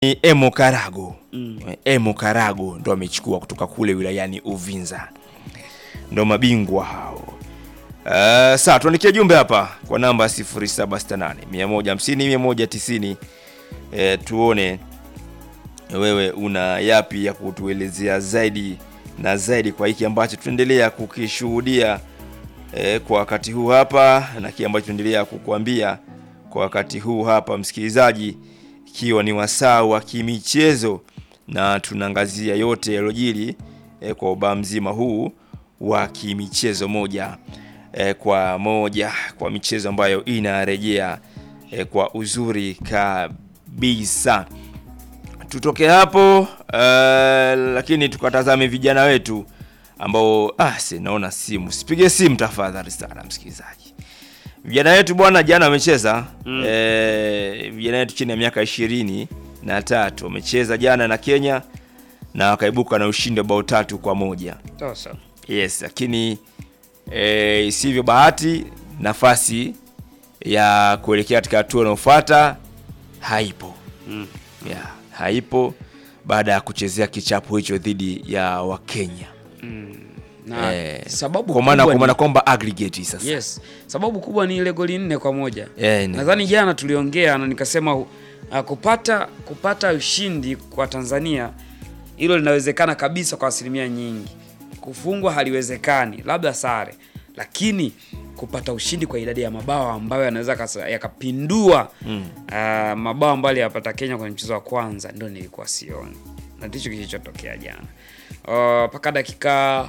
ni Emo Karago Mm. Emo Karago ndo amechukua kutoka kule wilayani Uvinza, ndo mabingwa hao. Uh, saa tuandikie jumbe hapa kwa namba 0768 150 190 eh, tuone wewe una yapi ya kutuelezea zaidi na zaidi kwa hiki ambacho tunaendelea kukishuhudia eh, kwa wakati huu hapa na kile ambacho tunaendelea kukuambia kwa wakati huu hapa msikilizaji, ikiwa ni wasaa wa kimichezo na tunaangazia yote yaliyojiri eh, kwa ubaa mzima huu wa kimichezo moja eh, kwa moja kwa michezo ambayo inarejea eh, kwa uzuri kabisa. Tutoke hapo uh, lakini tukatazame vijana wetu ambao ah, si naona simu, sipige simu tafadhali sana msikilizaji. Vijana wetu bwana, jana wamecheza mm. eh, vijana wetu chini ya miaka ishirini na tatu wamecheza jana na Kenya na wakaibuka na ushindi wa bao tatu kwa moja. Sasa. Yes, lakini eh, isivyo bahati nafasi ya kuelekea katika hatua inayofuata haipo. Mm. Yeah, haipo baada ya kuchezea kichapo hicho dhidi ya Wakenya. Na Eh, sababu kwa maana kubwa kwa ni- maana kwamba aggregate sasa. Yes, sababu kubwa ni ile goli nne kwa moja. Eh, ni- Nadhani jana tuliongea na nikasema uh, kupata kupata ushindi kwa Tanzania hilo linawezekana kabisa kwa asilimia nyingi. Kufungwa haliwezekani, labda sare, lakini kupata ushindi kwa idadi ya mabao ambayo yanaweza kasa- yakapindua Mm. uh, mabao ambayo aliyapata Kenya kwenye mchezo wa kwanza, ndio nilikuwa sioni, na ndicho kilichotokea jana Uh, mpaka dakika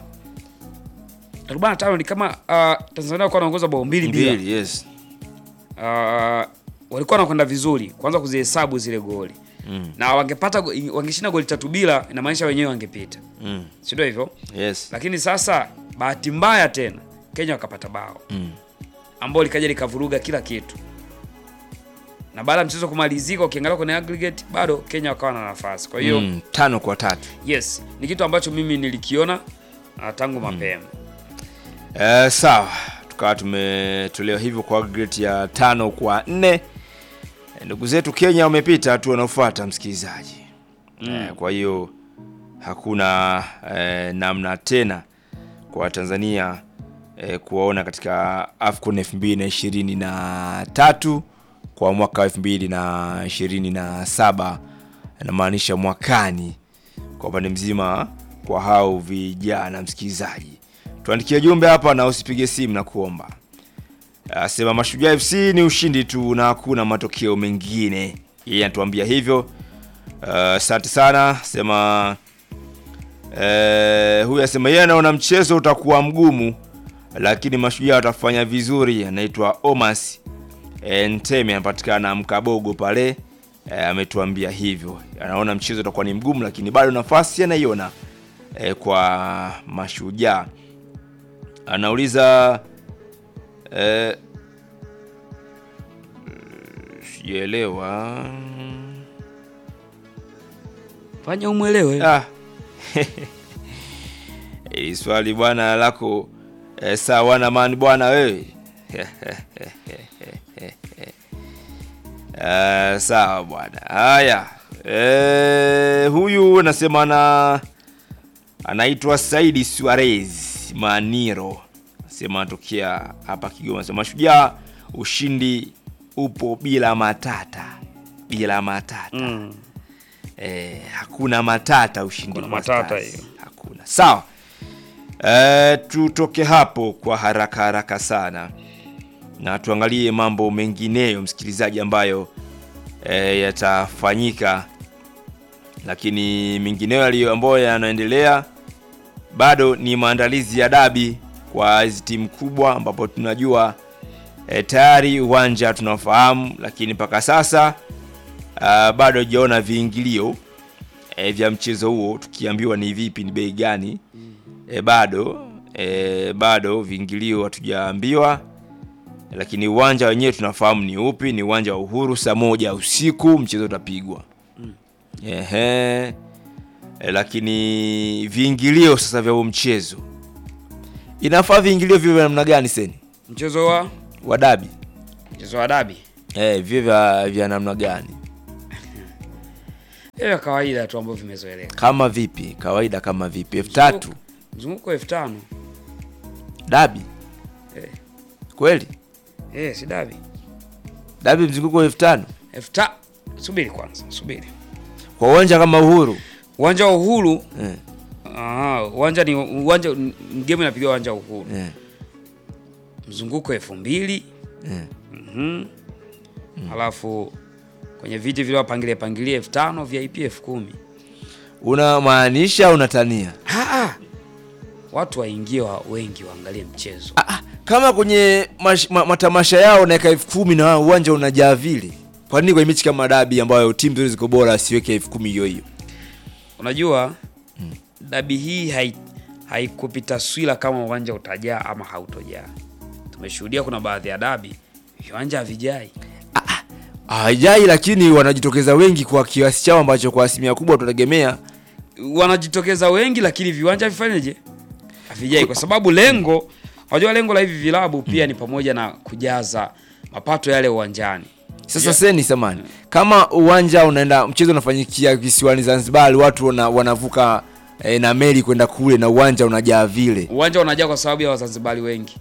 45 ni kama uh, Tanzania walikuwa wanaongoza bao mbili bila Mbili, yes. uh, walikuwa wanakwenda vizuri kwanza kuzihesabu zile goli Mm. na wangepata go- wangeshinda goli tatu bila, inamaanisha wenyewe wangepita, Mm. si ndio hivyo? Yes. Lakini sasa bahati mbaya tena Kenya wakapata bao Mm. ambao likaja likavuruga kila kitu, na baada ya mchezo kumalizika, ukiangalia kwenye aggregate bado Kenya wakawa na nafasi. Kwa hiyo Mm. Tano kwa tatu. yes, ni kitu ambacho mimi nilikiona uh, tangu mapema. Eh, sawa tukawa tumetolewa hivyo kwa aggregate ya tano kwa nne. Eh, Ndugu zetu Kenya wamepita hatua wanaofuata msikilizaji. Eh, kwa hiyo hakuna eh, namna tena kwa Tanzania eh, kuwaona katika AFCON 2023 kwa mwaka 2027 inamaanisha mwakani kwa upande mzima kwa hao vijana msikilizaji. Tuandikie jumbe hapa na usipige simu na kuomba. Asema Mashujaa FC ni ushindi tu na hakuna matokeo mengine. Yeye anatuambia hivyo. Uh, Asante sana. Sema eh, huyu asema yeye anaona mchezo utakuwa mgumu, lakini Mashujaa watafanya vizuri. Anaitwa Omas eh, Nteme, anapatikana Mkabogo pale. Eh, ametuambia hivyo, anaona mchezo utakuwa ni mgumu, lakini bado nafasi anaiona eh, kwa Mashujaa. Anauliza eh, sijaelewa. Fanya umwelewe. Ah. Hili swali bwana lako eh, sawa na mani bwana wewe. Eh, sawa bwana. Haya. Eh, huyu anasema na anaitwa Saidi Suarez Maniro. Sema anatokea hapa Kigoma. Sema Mashujaa ushindi upo bila matata. Bila matata. Mm. Eh, hakuna matata ushindi Hakuna kwa matata Stars. hiyo. Hakuna. Sawa. Eh, tutoke hapo kwa haraka haraka sana na tuangalie mambo mengineyo msikilizaji, ambayo eh, yatafanyika, lakini mengineyo yaliyo ambayo yanaendelea bado ni maandalizi ya dabi kwa hizi timu kubwa, ambapo tunajua eh, tayari uwanja tunafahamu, lakini mpaka sasa uh, bado hajaona viingilio e, vya mchezo huo, tukiambiwa ni vipi, ni bei gani e, bado e, bado viingilio hatujaambiwa, lakini uwanja wenyewe tunafahamu ni upi. Ni uwanja wa Uhuru, saa moja usiku mchezo utapigwa. Ehe, e, lakini viingilio sasa vya huo mchezo inafaa viingilio vivyo vya namna gani seni Mchezo wa wa dabi mchezo wa dabi eh, vivyo vya, vya namna gani? Hiyo ya kawaida tu ambayo vimezoeleka. Kama vipi? Kawaida kama vipi? elfu tatu Mzunguko elfu tano. dabi Eh. kweli? Eh, si dabi. Dabi mzunguko elfu tano Elfu ta subiri kwanza, subiri. kwa uwanja kama Uhuru Uwanja wa Uhuru eh, ah, uwanja ni uwanja game inapiga uwanja wa Uhuru. eh, Mzunguko elfu mbili. eh. Mhm. Alafu kwenye viti vile wapangilie pangilie elfu tano, VIP elfu kumi. Unamaanisha unatania? Ah, ah. Watu waingie wa wengi waangalie mchezo. Ah, ah, kama kwenye mash, ma, matamasha yao naeka elfu kumi na uwanja unajaa vile, kwa nini kwenye mechi kama dabi ambayo timu zote ziko bora asiweke elfu kumi hiyo hiyo? Unajua dabi hii hai haikupi taswira kama uwanja utajaa ama hautojaa. Tumeshuhudia kuna baadhi ya dabi viwanja havijai. Haijai, lakini wanajitokeza wengi kwa kiasi chao ambacho kwa asilimia kubwa tunategemea Wanajitokeza wengi, lakini viwanja vifanyeje? Havijai, kwa sababu lengo, unajua lengo la hivi vilabu pia ni pamoja na kujaza mapato yale uwanjani. Sasa Yeah. seni samani, kama uwanja unaenda mchezo unafanyikia visiwani Zanzibar, watu wana, wanavuka eh, na meli kwenda kule na uwanja unajaa vile, Uwanja unajaa kwa sababu ya Wazanzibari wengi,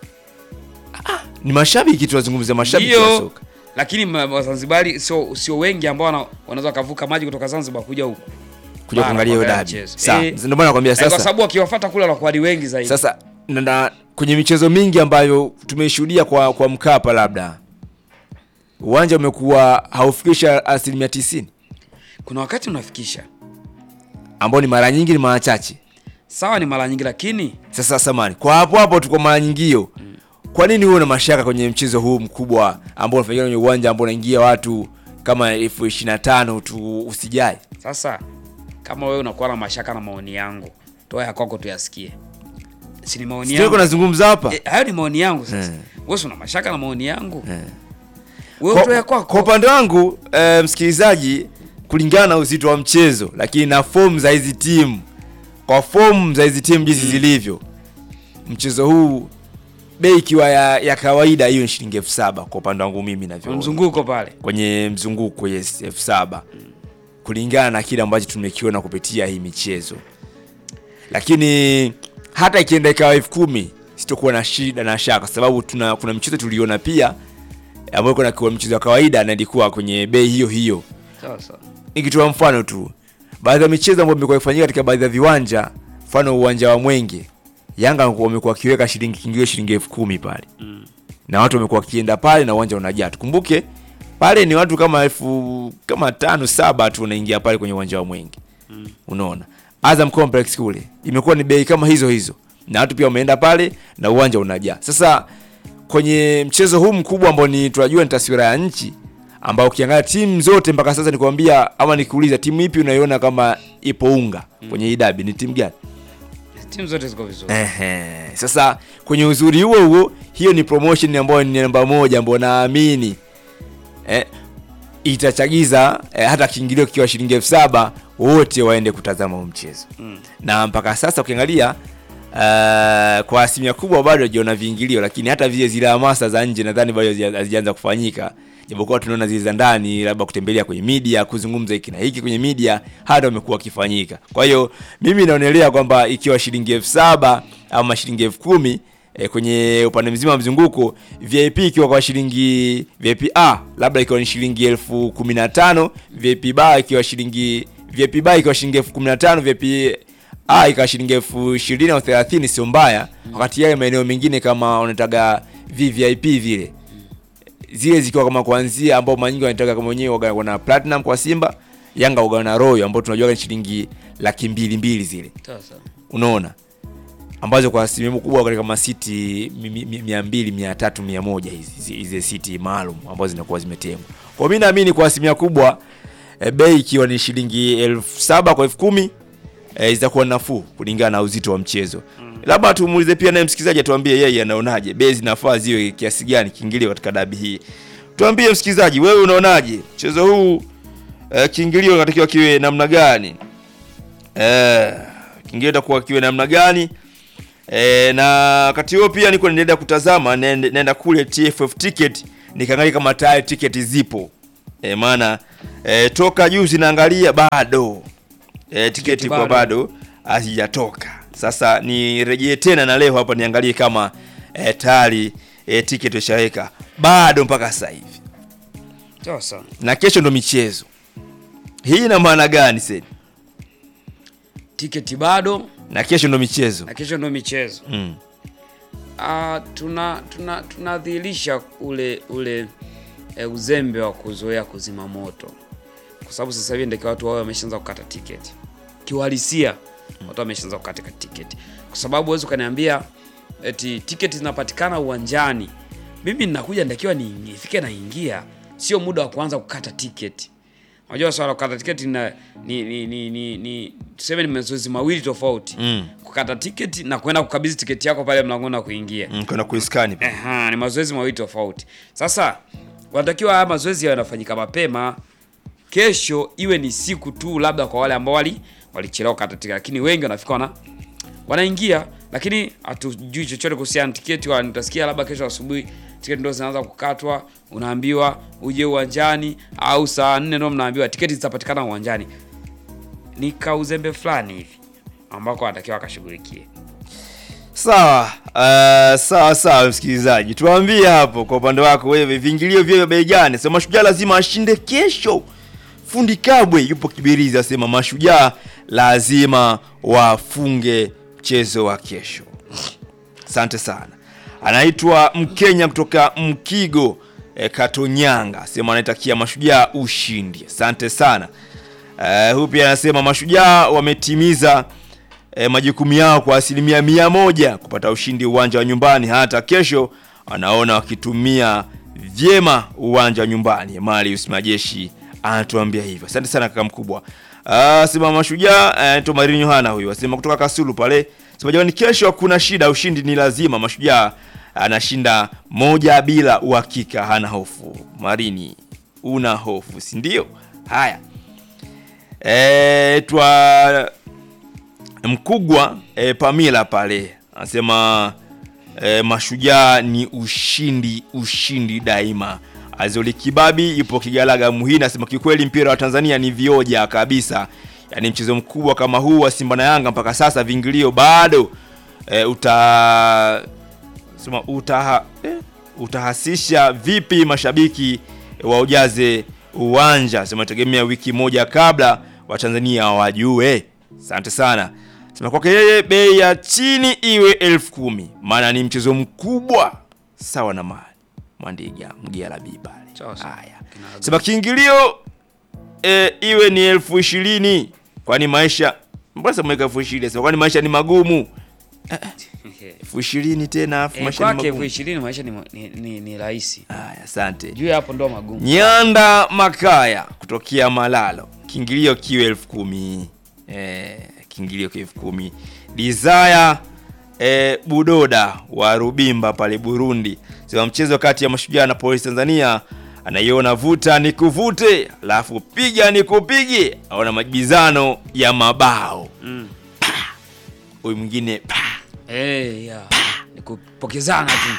ni mashabiki, tunazungumzia mashabiki wa ndio, soka. lakini ma- Wazanzibari sio sio wengi ambao wana- wanaweza wakavuka maji kutoka Zanzibar kuja huku kuja Bara, kuangalia hiyo kuangalia dabi. mchezo. Sawa, Eh, ndio maana nakwambia Eh, kwa sasa. sababu wakiwafuata kule wanakuwa ni wengi zaidi. Sasa na, na, kwenye michezo mingi ambayo tumeshuhudia kwa, kwa Mkapa labda uwanja umekuwa haufikisha asilimia tisini Kuna wakati unafikisha ambao ni mara nyingi ni mara chache. sawa, ni mara nyingi, lakini Sasa samani, kwa hapo hapo tu kwa mara nyingio, kwa nini huwe na mashaka kwenye mchezo huu mkubwa ambao unafanyika kwenye uwanja ambao unaingia watu kama elfu ishirini na tano tu usijai? sasa kama wewe unakuwa na mashaka na maoni yangu, toa ya kwako tuyasikie. Si ni maoni Sio yangu? nazungumza hapa Eh, hayo ni maoni yangu sasa. Eh. Wewe si una mashaka na maoni yangu? Eh. Wewe toa ya kwa, kwa kwako. upande wangu eh, msikilizaji, kulingana na uzito wa mchezo, lakini na fomu za hizi timu, kwa fomu za hizi timu jinsi zilivyo, mchezo huu bei ikiwa ya, ya kawaida hiyo ni shilingi elfu saba kwa upande wangu mimi navyoona Mzunguko pale. kwenye mzunguko yes, elfu saba kulingana na kile ambacho tumekiona kupitia hii michezo, lakini hata ikienda ikawa elfu kumi sitokuwa na shida na shaka, kwa sababu tuna kuna mchezo tuliona pia ambayo kuna kwa mchezo wa kawaida na ilikuwa kwenye bei hiyo hiyo. Sawa sawa. Nikitoa mfano tu, baadhi ya michezo ambayo imekuwa ifanyika katika baadhi ya viwanja, mfano uwanja wa Mwenge, Yanga wamekuwa wakiweka shilingi kiingilio shilingi elfu kumi pale Mm. na watu wamekuwa wakienda pale na uwanja unajaa. Tukumbuke pale ni watu kama elfu kama tano saba tu wanaingia pale kwenye uwanja wa Mwenge. Unaona, Azam Complex kule imekuwa ni bei kama hizo hizo, na watu pia wameenda pale na uwanja unajaa. Sasa kwenye mchezo huu mkubwa ambao ni tunajua ni taswira ya nchi, ambao ukiangalia timu zote mpaka sasa, nikwambia ama nikuuliza, timu ipi unaiona kama ipo unga kwenye hii dabi, ni timu gani? Timu zote ziko vizuri. Ehe. Sasa kwenye uzuri huo huo, hiyo ni promotion ambayo ni namba moja ambayo naamini eh, itachagiza eh, hata kiingilio kikiwa shilingi elfu saba wote waende kutazama huu mchezo Mm. na mpaka sasa ukiangalia uh, kwa asilimia kubwa bado hajaona viingilio, lakini hata vile zile hamasa za nje nadhani bado hazija- hazijaanza kufanyika, japokuwa tunaona zile za ndani, labda kutembelea kwenye media, kuzungumza hiki na hiki kwenye media, hata wamekuwa wakifanyika. Kwa hiyo mimi naonelea kwamba ikiwa shilingi elfu saba ama shilingi elfu kumi eh, kwenye upande mzima wa mzunguko, VIP ikiwa kwa shilingi VIP A labda ikiwa ni shilingi elfu kumi na tano VIP B ikiwa shilingi VIP B ikiwa shilingi elfu kumi na tano VIP A ikawa shilingi elfu ishirini au thelathini sio mbaya, wakati yale maeneo mengine kama unataga VVIP vile zile zikiwa kama kuanzia ambao mara nyingi wanataka kama wenyewe waga- wana platinum kwa Simba, Yanga waga na Royal ambao tunajua ni shilingi laki mbili mbili zile Sawa sawa. unaona ambazo kwa asilimia kubwa katika masiti mi- mi- mi- mia mbili mia tatu mia moja hizi hizi- hizi siti maalum ambazo zinakuwa zimetengwa kwa mi naamini kwa asilimia kubwa e, bei ikiwa ni shilingi elfu saba kwa elfu kumi e, zitakuwa nafuu kulingana na uzito wa mchezo labda tumuulize pia naye msikilizaji atuambie yeye anaonaje bei zinafaa ziwe kiasi gani kiingilio katika dabi hii tuambie msikilizaji wewe unaonaje mchezo huu e, kiingilio natakiwa kiwe namna gani Eh, kingine itakuwa kiwe namna gani? E, na wakati huo pia niko naendelea kutazama naende- naenda kule TFF ticket nikaangalia kama tayari tiketi zipo. E, maana e, toka juzi naangalia bado e, tiketi kwa bado. bado hazijatoka. Sasa nirejee tena na leo hapa niangalie kama e, tayari e, tiketi ishaweka bado mpaka sasa hivi, Sasa na kesho ndo michezo hii. Ina maana gani sasa? tiketi bado Na kesho ndo michezo na kesho ndio michezo. mm. Ah, tuna tuna tunadhihirisha ule ule e, uzembe wa kuzoea kuzima moto, kwa sababu sasa hivi ndio watu wao wameshaanza kukata tiketi kiuhalisia, watu wameshaanza kukata tiketi, kwa sababu huwezi ukaniambia eti tiketi zinapatikana uwanjani, mimi ninakuja ndakiwa ni nifike naingia, sio muda wa kuanza kukata tiketi. Unajua swala la kukata tiketi na, ni, ni, ni, ni, ni tuseme ni mazoezi mawili tofauti Mm. kukata tiketi na kwenda kukabidhi tiketi yako pale mlangoni na kuingia. Mm, kwenda kuiskani pale. Aha, ni mazoezi mawili tofauti. Sasa wanatakiwa haya mazoezi yawe yanafanyika mapema, kesho iwe ni siku tu, labda kwa wale ambao wali walichelewa kukata tiketi, lakini wengi wanafika wana wanaingia, lakini hatujui chochote kuhusiana na tiketi. Wala utasikia labda kesho asubuhi tiketi ndo zinaanza kukatwa, unaambiwa uje uwanjani, au saa nne ndo mnaambiwa tiketi zitapatikana uwanjani. Ni kauzembe fulani hivi ambako wanatakiwa wakashughulikie. Sawa, uh, sawa sawa, msikilizaji, tuambie hapo kwa upande wako wewe, viingilio vyo bei gani? Sema Mashujaa lazima ashinde kesho. Fundi Kabwe yupo Kibirizi asema Mashujaa lazima wafunge mchezo wa kesho. Asante sana. Anaitwa Mkenya kutoka Mkigo e, Katonyanga asema anaitakia Mashujaa ushindi. Asante sana. Uh, huyu pia anasema Mashujaa wametimiza e, majukumu yao kwa asilimia mia moja kupata ushindi uwanja wa nyumbani. Hata kesho anaona wakitumia vyema uwanja wa nyumbani. Marius Majeshi anatuambia hivyo. Asante sana kaka mkubwa. Ah, sema Mashujaa anaitwa Marini Yohana huyu asema kutoka Kasulu pale. Sema jamani, kesho hakuna shida, ushindi ni lazima. Mashujaa anashinda moja bila uhakika, hana hofu. Marini, una hofu si ndio? Haya, e, twa Mkugwa e, Pamila pale anasema e, Mashujaa ni ushindi, ushindi daima. Azoli Kibabi ipo Kigalaga Muhini anasema kikweli mpira wa Tanzania ni vioja kabisa, yaani mchezo mkubwa kama huu wa Simba na Yanga mpaka sasa vingilio bado e, uta sema utaha, eh, utahasisha vipi mashabiki waujaze uwanja? Sema tegemea wiki moja kabla Watanzania wajue. Asante sana. Sema kwake yeye bei ya chini iwe elfu kumi maana ni mchezo mkubwa sawa na mali Mwandiga Mgialabi pale. Sawa sawa. Haya, sema kiingilio e, iwe ni elfu ishirini kwani maisha mbona sema mweka elfu ishirini sema kwani maisha ni magumu elfu ishirini tena afu Eh, maisha ni kwake elfu magumu. ishirini maisha ni, ni, ni, ni rahisi Haya, asante. juu ya hapo ndo magumu. Nyanda Makaya kutokea Malalo, kiingilio kiwe elfu kumi eh, kiingilio kiwe elfu kumi Desire eh, Budoda wa Rubimba pale Burundi, sema mchezo kati ya Mashujaa na Polisi Tanzania anaiona vuta ni kuvute, alafu piga ni kupige, aona majibizano ya mabao. Mm. Huyu mwingine pa, Eh, ya. Ni kupokezana tu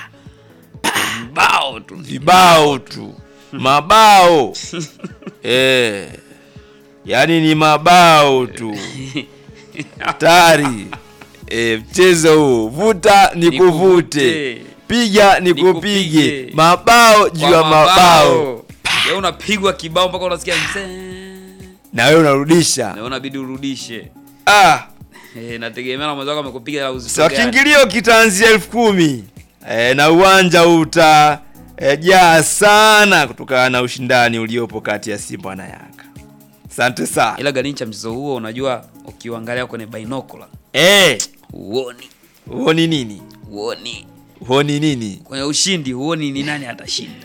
mbao tu vibao tu mabao eh, yaani ni mabao tu hatari eh, mchezo huu vuta ni kuvute Nikuvute. piga ni Nikupige. kupige mabao juu Kwa ya mabao Ya unapigwa kibao mpaka unasikia mzee. na wewe unarudisha Na unabidi urudishe. ah, Eh, nategemea na mwenzako amekupiga au sa kiingilio kitaanzia elfu kumi eh, na uwanja uta eh, jaa sana kutokana na ushindani uliopo kati ya Simba na Yanga. Asante sana Ila ganicha mchezo huo unajua ukiuangalia kwenye binocular eh, huoni, huoni nini? huoni. Huoni nini? Kwenye ushindi huoni ni nani atashinda.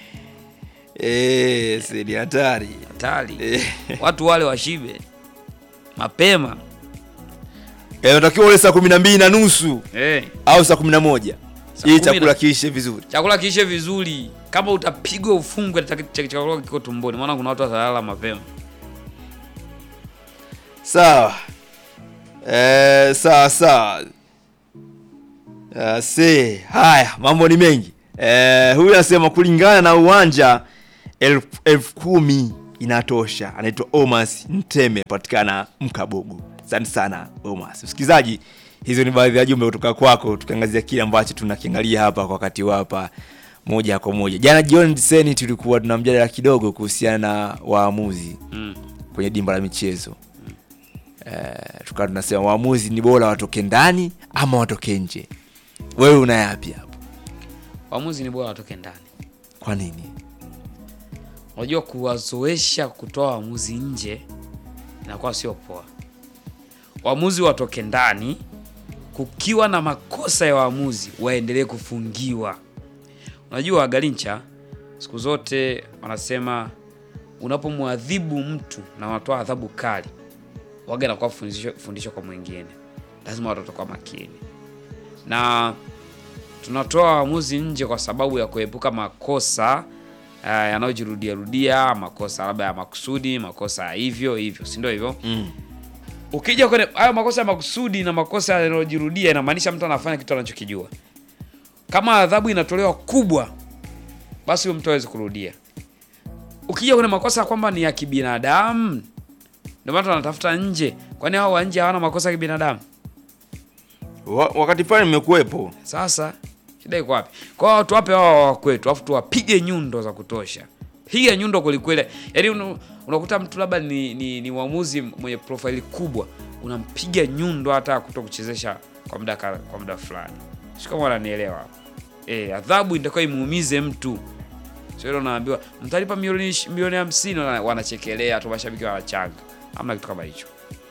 Eh, si ni hatari Hatari. eh. Watu wale washibe mapema. Eh, unatakiwa ule saa kumi na mbili na nusu Eh. au saa kumi na moja Saa ili kumi na- chakula kiishe vizuri. chakula kiishe vizuri. Kama utapigwa ufungwe, cha- cha- chakula kiko tumboni, maana kuna watu watalala mapema. Sawa eh, sawa sawa. Uh, se haya, mambo ni mengi eh, huyu anasema kulingana na uwanja elfu elfu kumi inatosha. Anaitwa Omas Nteme, patikana Mkabogo. Asante sana Omas. Msikilizaji, hizo ni baadhi ya jumbe kutoka kwako, tukiangazia kile ambacho tunakiangalia hapa kwa wakati huu hapa moja kwa moja. Jana jioni Diseni tulikuwa tuna mjadala kidogo kuhusiana na waamuzi Mm. kwenye dimba la michezo eh, tukawa tunasema waamuzi ni bora watoke ndani ama watoke nje. Wewe una yapi hapo? Waamuzi ni bora watoke ndani. Kwa nini? Unajua, kuwazoesha kutoa waamuzi nje inakuwa sio poa. Waamuzi watoke ndani, kukiwa na makosa ya waamuzi waendelee kufungiwa. Unajua Galincha, siku zote wanasema unapomwadhibu mtu na unatoa adhabu kali, waga inakuwa fundisho, fundisho kwa mwingine. Lazima watoto kwa makini, na tunatoa waamuzi nje kwa sababu ya kuepuka makosa uh, yanayojirudia rudia, makosa labda ya makusudi, makosa ya hivyo hivyo, si ndio hivyo? Mm. Ukija kwenye hayo makosa ya makusudi na makosa yanayojirudia, inamaanisha mtu anafanya kitu anachokijua. Kama adhabu inatolewa kubwa, basi huyo mtu hawezi kurudia. Ukija kwenye makosa ya kwamba ni ya kibinadamu, ndio maana tunatafuta nje. Kwani hao wa nje hawana makosa ya kibinadamu? Wa, wakati fulani nimekuwepo Sasa shida iko wapi? Kwa hiyo watu wape wao wa kwetu, afu tuwapige nyundo za kutosha, piga nyundo kwelikweli. Yaani unu- unakuta mtu labda ni, ni, ni mwamuzi mwenye profaili kubwa, unampiga nyundo hata kuto kuchezesha kwa muda ka- kwa muda fulani. Sio kama wananielewa hapo. Eh, adhabu itakuwa imuumize mtu. Sio ile unaambiwa mtalipa milioni ish- milioni 50 wana- wanachekelea tu, mashabiki wanachanga. Hamna kitu kama hicho.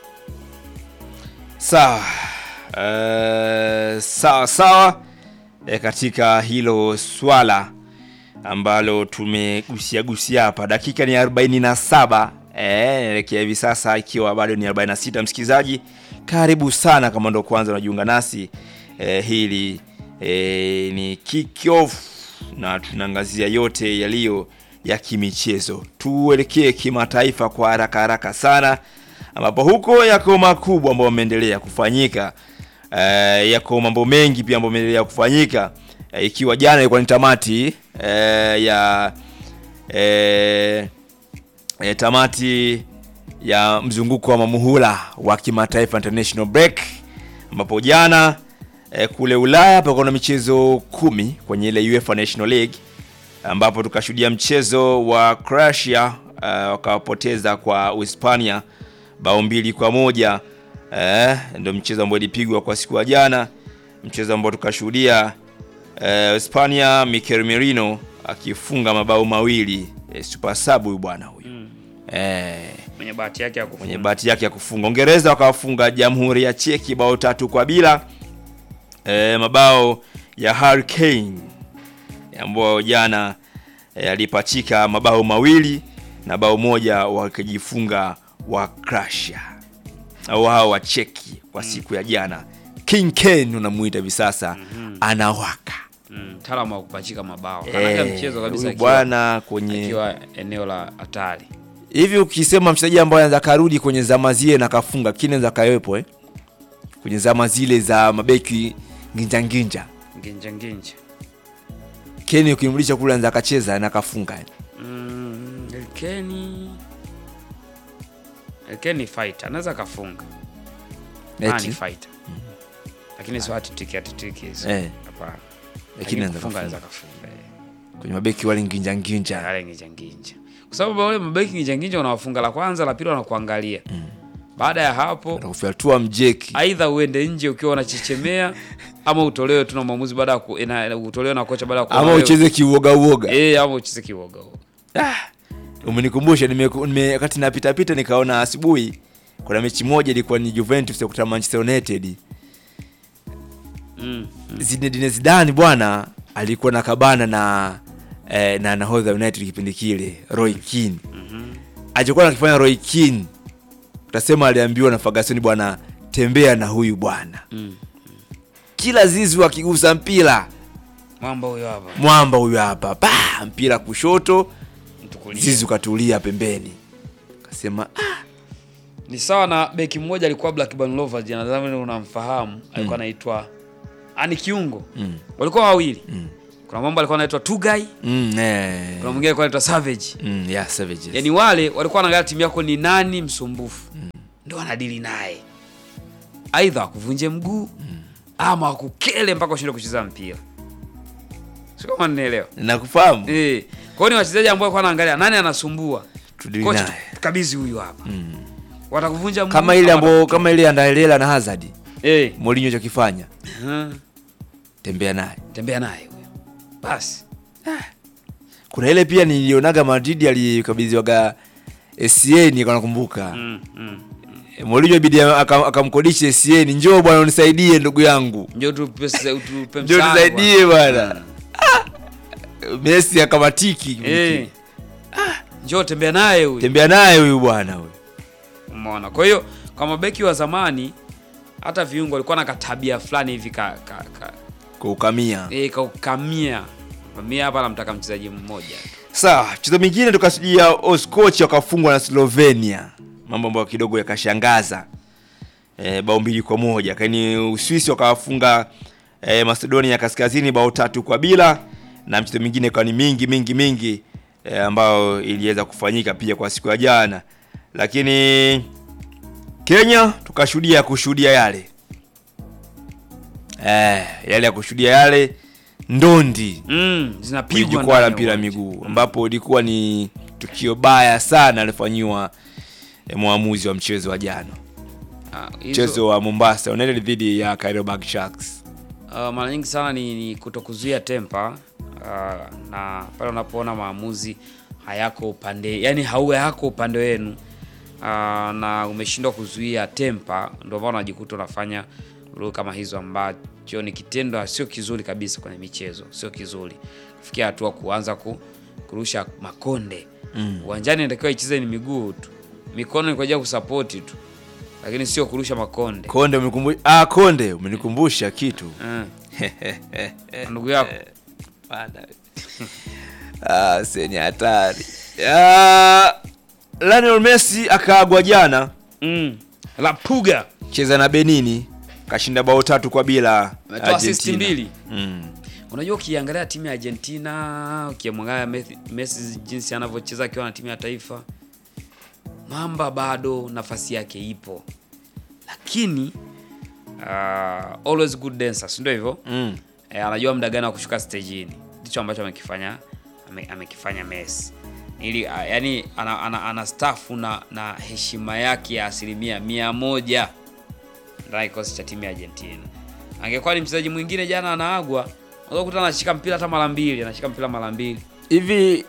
sawa. Uh, sawa sawa e, katika hilo swala ambalo tumegusia gusia hapa. Dakika ni 47 eh, naelekea hivi sasa ikiwa bado ni 46. Msikilizaji, karibu sana kama ndo kwanza unajiunga nasi eh, hili eh, ni kick off na tunaangazia yote yaliyo ya kimichezo. Tuelekee kimataifa kwa haraka haraka sana, ambapo huko yako makubwa ambayo yameendelea kufanyika. Eh, yako mambo mengi pia ambayo yameendelea kufanyika eh, ikiwa jana ilikuwa ni tamati eh, ya eh, eh, tamati ya mzunguko wa mamuhula wa kimataifa international break, ambapo jana eh, kule Ulaya pakuwa na michezo kumi kwenye ile UEFA National League, ambapo tukashuhudia mchezo wa Croatia uh, wakawapoteza kwa Uhispania bao mbili kwa moja eh, ndio mchezo ambao ilipigwa kwa siku ya jana, mchezo ambao tukashuhudia eh, Hispania Mikel Merino akifunga mabao mawili eh, super sub huyu bwana huyu eh, Mwenye bahati yake ya kufunga. mwenye bahati yake ya kufunga. Uingereza wakawafunga Jamhuri ya Cheki bao tatu kwa bila e, mabao ya Harry Kane ambao jana e, alipachika mabao mawili na bao moja wakijifunga wa Croatia au hao wa Cheki kwa siku ya jana. King Kane unamuita hivi sasa anawaka Mm, mtaalamu wa kupachika mabao. Kanaga Eh, mchezo kabisa huyu akiwa- bwana kwenye akiwa eneo la hatari. hivi ukisema mchezaji ambaye anaweza karudi kwenye zama zile na kafunga kile anaweza kawepo eh? kwenye zama zile za mabeki nginja nginja Nginja nginja. Keni ukimrudisha kule anaweza akacheza na kafunga eh. Mm, Elkeni Elkeni fighter anaweza akafunga. Ah, Eti? ni fighter. Lakini sio hatitiki hatitiki hizo. Eh. Hapana. Lakini Lakini anaweza kufunga kafunga. anaweza kafunga. eh. kwenye mabeki wale nginja nginja Yale nginja nginja. Kwa sababu wale mabeki nginja nginja unawafunga la kwanza, la pili wanakuangalia. Baada ya hapo atakufyatua mjeki aidha uende nje ukiwa unachechemea ama utolewe tu na mwamuzi baada ya ku- ina- utolewe na kocha baada ya kuona ama wewe- ucheze kiuoga uoga eh, ama ucheze kiwoga huo. ah, umenikumbusha nime, nime, wakati napita pita nikaona asubuhi kuna mechi moja ilikuwa ni Juventus ya kutana Manchester United Mm. Zinedine Zidane bwana alikuwa na kabana na eh, na nahodha United kipindi kile Roy Keane. Alichokuwa anakifanya Roy Keane utasema aliambiwa na Ferguson bwana tembea na huyu bwana. Mm. Kila zizi akigusa mpira Mwamba huyo hapa. mwamba huyu hapa pa mpira kushoto Mtukulie. zizi ukatulia pembeni. Kasema ah, Ni sawa na beki mmoja alikuwa Blackburn Rovers, nadhani unamfahamu, alikuwa anaitwa ani kiungo. mm, Walikuwa wawili. mm. kuna mambo alikuwa anaitwa Tugai, Mm, eh. kuna mwingine alikuwa anaitwa Savage. Mm, yeah, savages. Yaani wale walikuwa wanaangalia timu yako ni nani msumbufu, ndio wanadili naye, aidha wakuvunje mguu ama wakukele mpaka ushinde kucheza mpira. Sio kama nielewa. Nakufahamu. Eh, kwa hiyo ni wachezaji ambao walikuwa wanaangalia nani anasumbua. Tudili Kocha naye. kabisa huyu hapa. Watakuvunja mguu Kama ile ama ambayo watakuke- kama ile Andalela na Hazard. eh, Mourinho chokifanya. hmm, Tembea naye. tembea naye huyo. Basi. Kuna ile pia nilionaga Madrid alikabidhiwaga SCN kwa nakumbuka. Mm, mm. Mourinho ibidi aka- akamkodisha SCN, njoo bwana unisaidie ndugu yangu. Njoo tupe tupe Njoo msaada nisaidie bwana. bwana. Messi akamatiki. Eh. Njoo tembea naye huyu. Tembea naye huyu bwana huyu. Umeona? Kwa hiyo kwa mabeki wa zamani hata viungo walikuwa na katabia fulani hivi ka, ka, ka, Kuukamia. e, kaukamia. Mimi hapa namtaka mchezaji mmoja. Sawa, mchezo mwingine tukasujia Oskochi wakafungwa na Slovenia, mambo ambayo kidogo yakashangaza e, bao mbili kwa moja lakini Uswisi wakawafunga e, Macedonia ya Kaskazini bao tatu kwa bila, na mchezo mwingine ikawa ni mingi mingi mingi e, ambayo iliweza kufanyika pia kwa siku ya jana, lakini Kenya tukashuhudia kushuhudia yale e, yale ya kushuhudia yale ndondi Mm, kwenye zinapigwa jukwaa ndani la ya mpira wa uwanja. miguu ambapo ilikuwa ni tukio baya sana alifanyiwa eh, mwamuzi wa mchezo wa jana, Ah, hizo- mchezo wa Mombasa United dhidi ya Kariobangi Sharks. Uh, mara nyingi sana ni, ni kutokuzuia tempa uh, na pale unapoona maamuzi hayako upande yani hauwe yako upande wenu uh, na umeshindwa kuzuia tempa, ndio maana unajikuta unafanya rule kama hizo, ambacho ni kitendo sio kizuri kabisa kwenye michezo, sio kizuri kufikia hatua kuanza ku, kurusha makonde uwanjani. Inatakiwa icheze ni miguu tu, mikono ni kwa ajili ya kusapoti tu, lakini sio kurusha makonde Konde umekumbusha, ah, Konde umenikumbusha kitu mm. ndugu yako Bana. ah, seni hatari. Ah, Lionel Messi akaagwa jana Mm. La Puga cheza na Benini kashinda bao tatu kwa bila ametoa assist Argentina. mbili. Mm. Unajua, ukiangalia timu ya Argentina, ukimwangalia Messi- Messi jinsi anavyocheza akiwa na timu ya taifa, Mamba bado nafasi yake ipo, lakini uh, always good dancer, si ndio hivyo? Mm. E, anajua muda gani wa kushuka stejini. Ndicho ambacho amekifanya ame, amekifanya Messi ili a, yani ana, ana, ana stafu na, na heshima yake ya asilimia mia moja ndani ya kikosi cha timu ya Argentina. Angekuwa ni mchezaji mwingine jana anaagwa, unaweza kukuta anashika mpira hata mara mbili, anashika mpira mara mbili. Hivi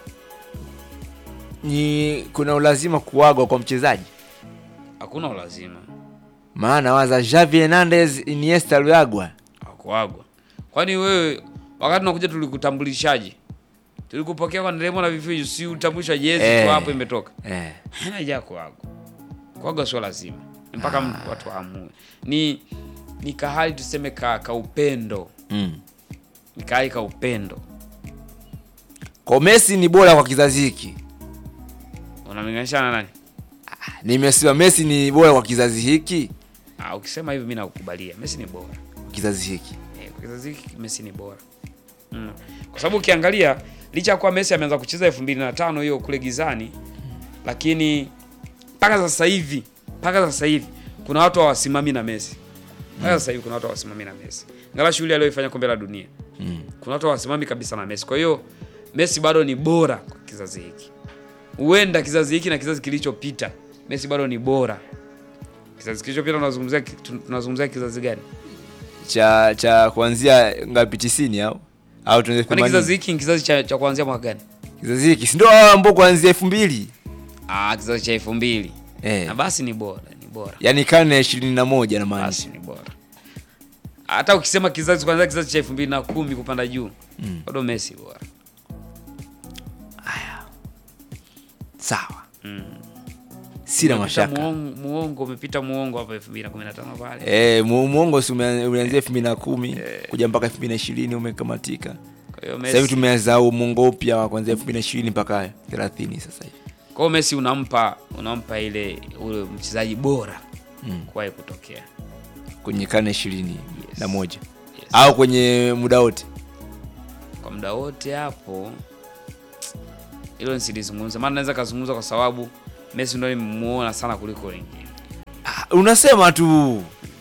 ni kuna ulazima kuagwa kwa mchezaji? Hakuna ulazima Maana waza Xavi Hernandez, Iniesta aliagwa. akuagwa. Kwani wewe wakati unakuja tulikutambulishaje? Tulikupokea kwa nderemo na vifijo, si utambulisha jezi Eh. tu hapo imetoka. Eh. haja kuagwa kuagwa sio lazima mpaka mtu- watu waamue ni ni kahali tuseme ka, ka upendo Mm. ni kahali ka upendo Kwa Messi ni bora kwa kizazi hiki. unamlinganisha na nani Nimesema Messi ni bora kwa kizazi hiki, ah, ukisema hivyo mi nakukubalia Messi ni bora kizazi hiki. eh, kwa kizazi hiki Messi ni bora mm. kwa sababu ukiangalia licha ya kuwa Messi ameanza kucheza 2005 hiyo kule gizani lakini mpaka sasa hivi mpaka sasa hivi kuna watu hawasimami na Messi mpaka sasa hivi kuna watu hawasimami na Messi ngala shughuli aliyoifanya kombe la dunia Mm. kuna watu hawasimami kabisa na Messi. Kwa hiyo Messi bado ni bora kwa kizazi hiki, huenda kizazi hiki na kizazi kilichopita, Messi bado ni bora. Kizazi kilichopita tunazungumzia tunazungumzia kizazi gani? Cha cha kuanzia ngapi 90 au au tuanze Kwani kizazi 80? hiki ni kizazi cha, cha kuanzia mwaka gani? Kizazi hiki si ndio hao ambao kuanzia 2000? Ah, kizazi cha elfu mbili Eh. na basi ni bora, ni bora, Yaani karne ya 21 na maana. basi ni bora. Hata ukisema kizazi kuanzia kizazi cha elfu mbili na kumi kupanda juu Mm. bado Messi bora. Sawa. Mm. Sina Umepita mashaka. Muongo, muongo umepita muongo hapa 2015 pale. Eh, mu- muongo si umea- ulianzia 2010 kuja mpaka 2020 umekamatika. Kwa hiyo Sasa hivi Messi tumeanza huu muongo upya wa kuanzia 2020 mpaka 30 sasa hivi. Kwa hiyo Messi unampa unampa ile ule mchezaji bora Mm. kuwahi kutokea. Kwenye karne 20 na moja Yes. au kwenye muda wote. Kwa muda wote hapo hilo nisilizungumza, maana naweza kazungumza kwa sababu Messi ndo nimemuona sana kuliko wengine. Ah, unasema tu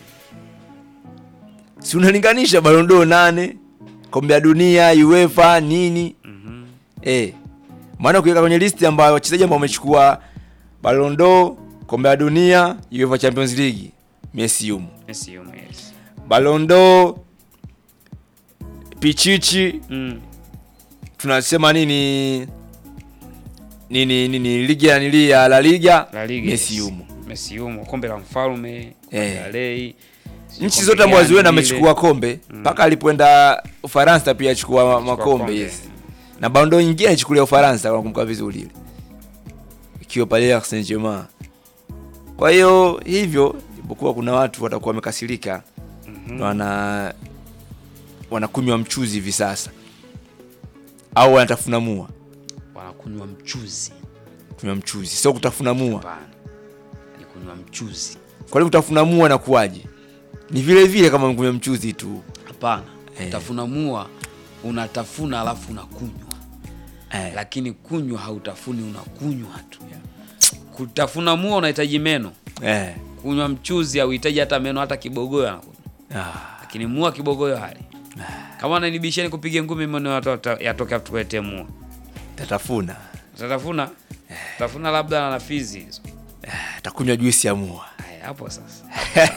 si unalinganisha Ballon d'Or nane kombe la dunia UEFA nini Mhm. eh, maana ukiweka kwenye listi ambayo wachezaji ambao wamechukua Ballon d'Or kombe la dunia UEFA Champions League Messi yumo Messi yumo, yes. Ballon d'Or Pichichi Mm. tunasema nini nini nini ligi ya nili ya La Liga, La Liga, Messi yes. yumo Messi yumo, kombe la mfalme, kombe Eh. la Rei. nchi kombe zote ambazo gani ziwenda lile. amechukua kombe mpaka alipoenda Ufaransa pia achukua ma- makombe kombe. yes. na Ballon d'Or nyingine alichukulia Ufaransa kama kumbuka vizuri ile ikiwa pale Paris Saint-Germain. Kwa hiyo hivyo, japokuwa kuna watu watakuwa wamekasirika Mhm. na wana wanakunywa mchuzi hivi sasa au wanatafuna mua Wanakunywa mchuzi. kunywa mchuzi, sio kutafuna mua. Hapana. Ni kunywa mchuzi. Kwa nini kutafuna mua na kuwaje? Ni vile vile kama kunywa mchuzi tu Hapana. Eh. Tafuna mua unatafuna alafu unakunywa. eh. Lakini kunywa hautafuni unakunywa tu. Kutafuna mua unahitaji meno. Eh. Kunywa mchuzi hauhitaji hata meno hata kibogoyo anakunywa. Ah. Lakini mua kibogoyo hali. Kama ananibisheni kupiga ngumi meno yatoke yatoke tukuletee mua. Tatafuna Utatafuna? Tafuna labda na fizi hizo. takunywa juisi ya mua Haya hapo sasa.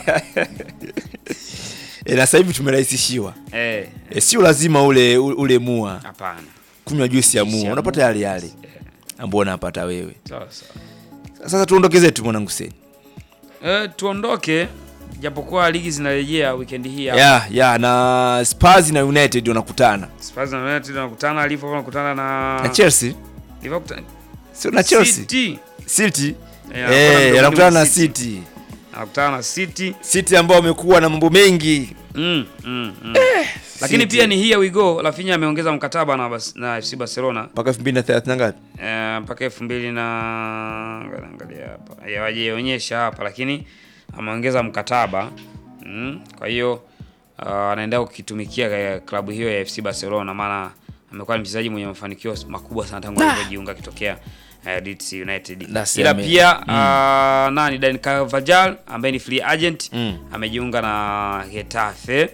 e, na sasa hivi tumerahisishiwa Eh, e, sio lazima ule ule mua, hapana. kunywa juisi ya Juisi mua ya unapata mua. yale yale Eh, ambao unapata wewe. Sawa sawa. Sasa tuondoke zetu mwanangu Seni. Eh, tuondoke japokuwa ligi zinarejea weekend hii hapa. ya ya na Spurs na United wanakutana Spurs na United wanakutana, Liverpool wanakutana na na Chelsea, Liverpool sio na Chelsea, City. City Eh, eh, wanakutana wanakutana na na City. City, Anakutana na City. City ambao wamekuwa na mambo mengi Mm, mm, mm. Lakini City. pia ni here we go. Rafinha ameongeza mkataba na Bas- na FC Barcelona mpaka 2030 ngapi? eh, mpaka elfu mbili na angalia hapa hawajaonyesha hapa, lakini ameongeza mkataba mm. Kwa hiyo uh, anaendelea kukitumikia ka- klabu hiyo ya FC Barcelona, maana amekuwa ni mchezaji mwenye mafanikio makubwa sana tangu alipojiunga akitokea uh, Leeds United. That's Ila amazing. pia uh, nani Dan Carvajal ambaye ni free agent Mm. amejiunga na Getafe.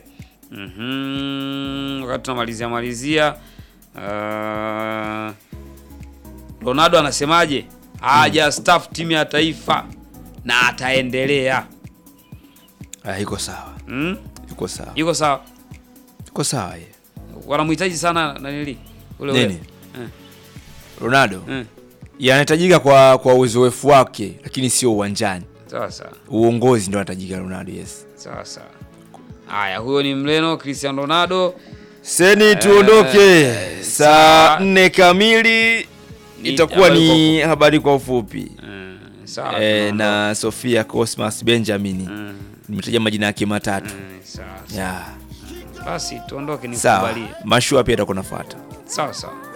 Mhm. Wakati tunamalizia malizia uh, Ronaldo anasemaje? Haja staff timu ya taifa na ataendelea. Ah, iko sawa, Mm? iko sawa, Yuko sawa. iko sawa yeye. Wanamhitaji sana nanili ule Nini? ule. Eh, Ronaldo eh. yanahitajika kwa kwa uzoefu wake, lakini sio uwanjani. Sawa sawa. Uongozi ndio anahitajika Ronaldo, yes. Sawa sawa. Haya, huyo ni Mreno Cristiano Ronaldo. Seni, tuondoke saa saa- nne kamili, Ni itakuwa habari ni habari kwa ufupi Eh, sawa. e, tunaondoka. na Sofia Cosmas Benjamin. Mm, Nimetaja majina yake matatu mm, sawa. sawa. ya Basi tuondoke sawa. nikubalie. Mashua pia atakuwa nafuata. Sawa sawa.